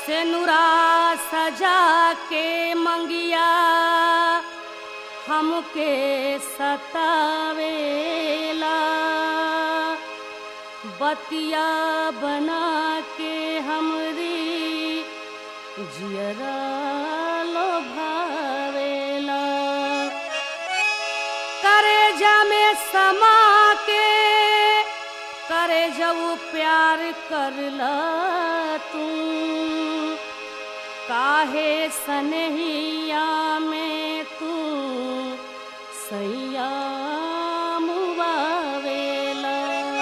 से नुरा सजा के मंगिया हमके सतावेला बतिया बना के हमरी जियरा लोभावेला करे में समा के करे जब प्यार करला तू काहे सनहिया में तू सैया मुबावेला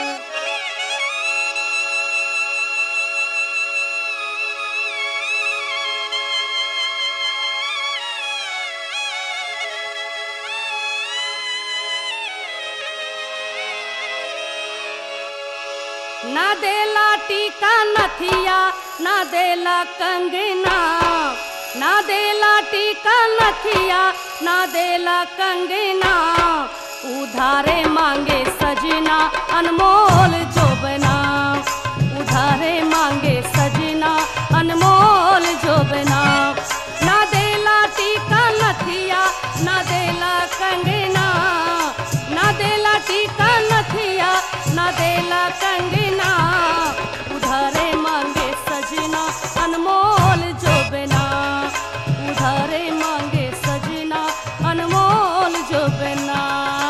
ना देला टीका नथिया ना देला कंगना ना देला टीका नथिया ना देला कंगना उधारे मांगे सजना अनमोल जोबना उधारे मांगे सजना अनमोल जोबना ना देला टीका नथिया ना देला कंगना ना देला टीका नथिया ना देला कंगना उधारे मांगे सजना अनमोल जोबना उधारे मांगे सजना अनमोल जोबना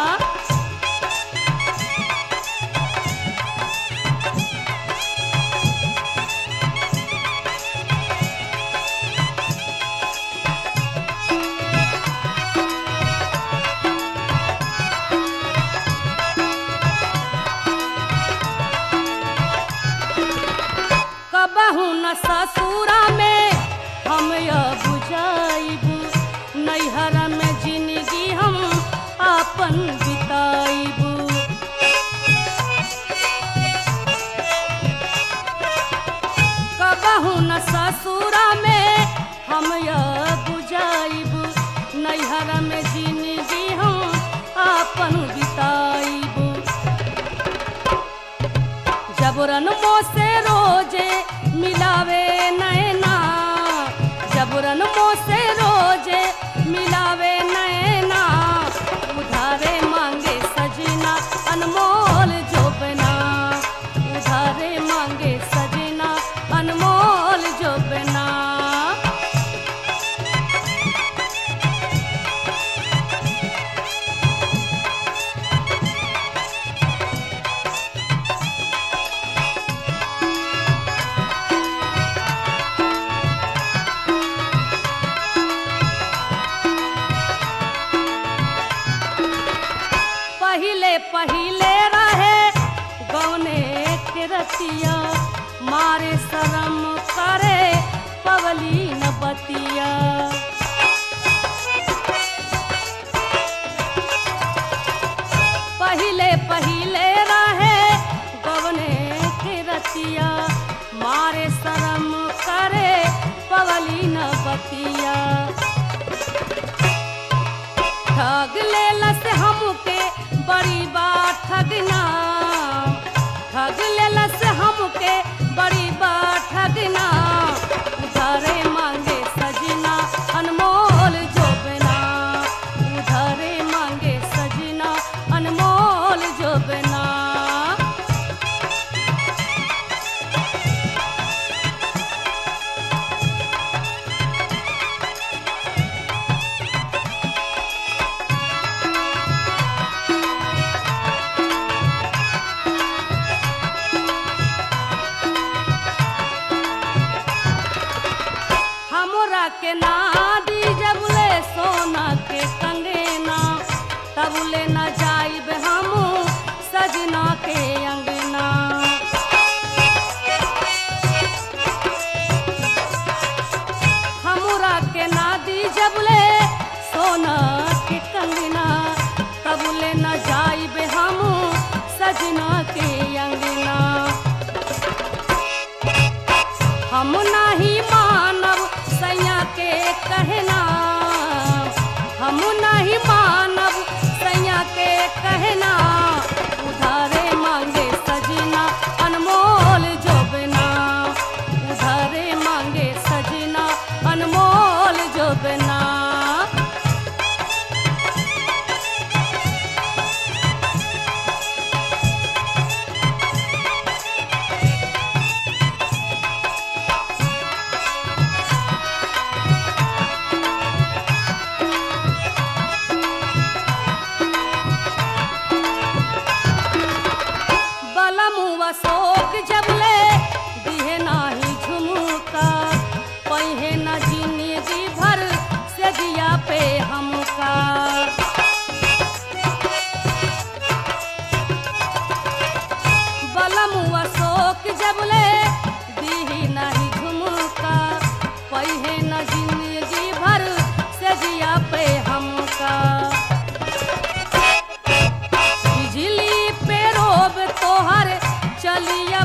कबहू न ससुरा में हम यह बुझाइबू नैहर में जिंदगी हम अपन बिताइबू कबहू न ससुरा में हम यह बुझाइबू नैहर में जिंदगी हम अपन बिताइबू जबरन मोसे रोजे मिलावे नैना जबरन मोसे रोजे मिलावे नैना उधारे मांगे सजना अनमोल जोबना उधारे मांगे सजना अनमोल जोबना पहिले पहिले रहे गौने के रतिया मारे शरम करे पवली न बतिया पहिले पहिले रहे गौने के रतिया मारे शरम करे पवली न बतिया ठग लेलस हमके बड़ी बात ठगना ठग लेलस हमके बड़ी बात ठगना उधारे मांगे सजना अनमोल जोबना उधारे मांगे सजना अनमोल जोबना हमरा के नादी जब ले सोना के कंगना तब ले न जाइब हम सजना के अंगना हमरा के नादी जब ले सोना के कंगना तब ले न जाइब हम सजना के अंगना हम नहीं मानब सैया के कहना हम नहीं मानब सैया के कहना उधारे मांगे सजना अनमोल जोबना उधारे मांगे सजना बलिया